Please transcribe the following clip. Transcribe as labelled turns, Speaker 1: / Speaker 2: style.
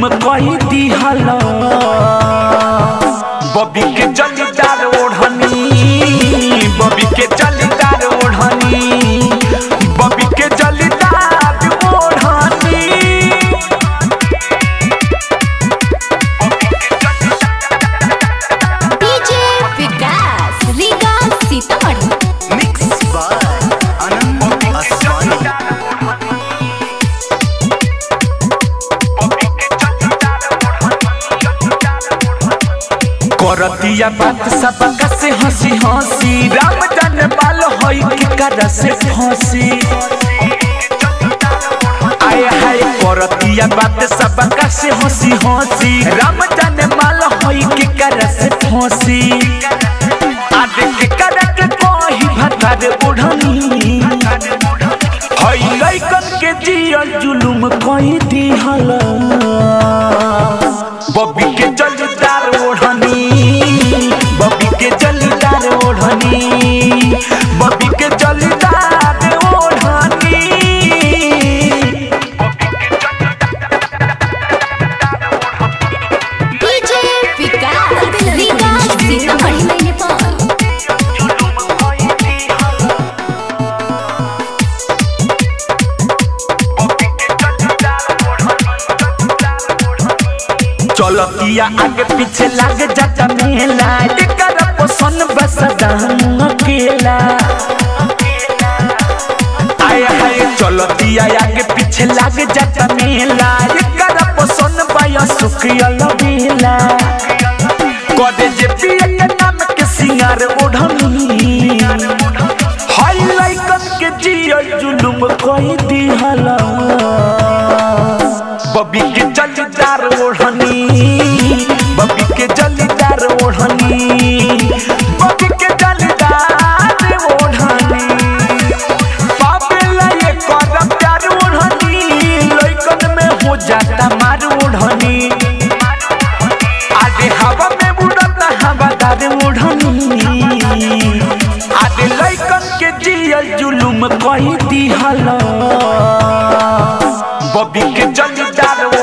Speaker 1: जुलुम कई दिहल बबी के जलीदार ओढ़नी बबी के जलीदार ओढ़नी बबी के जलीदार ओढ़नी
Speaker 2: DJ Vikas Riga Sitamarhi
Speaker 3: mix by Anant Aswani
Speaker 1: करतिया बात सबका से हंसी हंसी राम जाने बाल होई के कर से फंसी आए हाय करतिया बात सबका से हंसी हंसी राम जाने बाल होई के कर से फंसी आदे के कर के कोही भतार बुढ़नी हई लइकन के जियल जुलुम कई दिहला बबी के जलीदार ओढ़नी बबी के जलीदार ओढ़नी बबी के जलीदार ओढ़नी
Speaker 2: डीजे विकास रीगा सीतामढ़ी
Speaker 1: चलतिया आगे पीछे लाग जाता मेला एकर पसंद बस दाम अकेला आए हाय चलतिया आगे पीछे लाग जाता मेला एकर पसंद बाया सुखियल बेला कदे जे पिए के नाम के सिंगार ओढ़नी हाय लाइकन के जियल जुलुम कोई दिहला बबी के जलीदार ओढ़नी बबी के जलीदार ओढ़नी बबी के जलीदार ओढ़नी पापेला ये कर प्यार ओढ़नी लइकन में हो जाता मार ओढ़नी आगे हवा में उड़ता हवादार ओढ़नी आगे लइकन के जियल जुलुम कई दिहला बबी के जलीदार